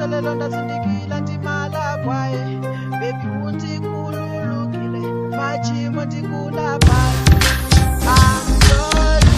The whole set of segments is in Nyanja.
onse lelo ndazindikila ndimala kwaye bebi undikhululukile machimo ndikulaphayi I'm sorry,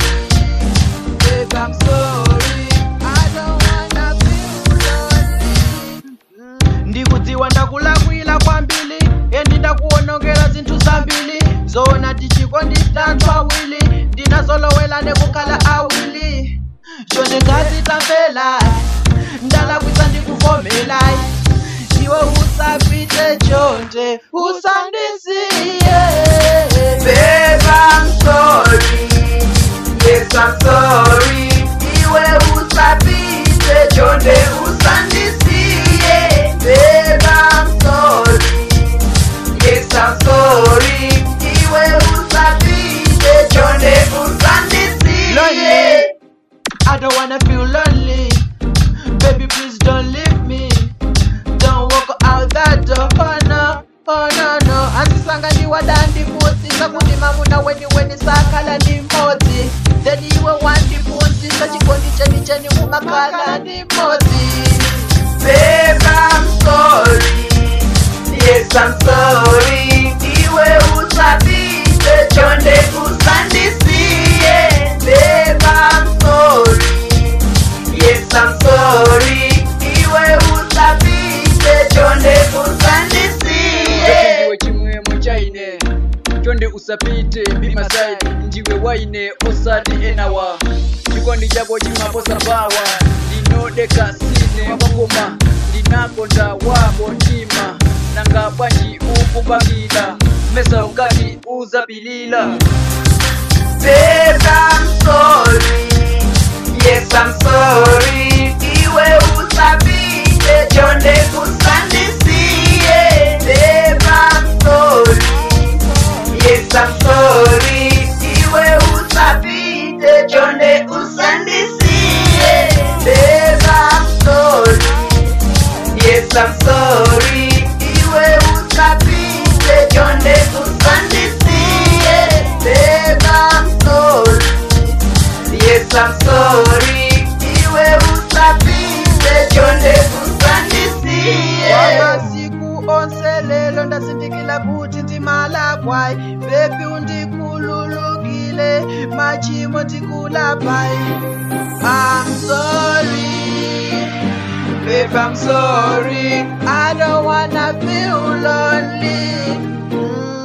babe, I'm sorry. I don't wanna feel lonely. ndikudziwa ndakulakwila kwambili endi ndakuwonongela zinthu zambili zona tichiko nditanthu awili ndinazolowela nekukhala awili chonde ngazi tamvela ndalakwisa ndikuvomelayi iwe usapite chonde usandisiye Babe, I'm sorry. Yes, I'm sorry. Iwe usapite chonde usandisiye. Babe, I'm sorry. Yes, I'm sorry. Iwe usapite chonde usandisiye. Lonely. I don't wanna feel lonely. Baby, please don't leave me. Don't walk out that door. Oh no, oh no, no. Andisanga ndiwada ndiputsisa kuti mamuna weni weni sakhala ndi mmodzi. Then iwe wandiputsisa chikondi cheni cheni umakhala ndi mmodzi. Babe, I'm sorry. Yes, I'm sorry. Iwe usapite chonde usandisiye. Babe, I'm sorry. Yes, I'm sorry. Iwe usapite chonde usandisiye. ndiwe chimwemwe chaine chonde usapite bimasai ndiwe waine osati enawa chikondi chako chimaposa bawa ndinodeka sine wapakoma ndinakonda wako mtima nanga bwanji ukupangila mesa ukati uzapilila Babe, I'm sorry. Yes, I'm sorry. Iwe usapite chonde usandisiye. Babe, I'm sorry. Yes, I'm sorry. Iwe usapite chonde usandisiye. Babe, I'm sorry. Yes, I'm sorry. Iwe usapite chonde usandisiye. Babe, I'm sorry. Yes, I'm sorry. Iwe usapite chonde usandisiye. Wamasiku onse lelo ndazindikila kuti ndimala kwayi. Baby undikhululukile machimo ndikulaphayi. I'm sorry. Babe, I'm sorry. I don't wanna feel lonely. Mm.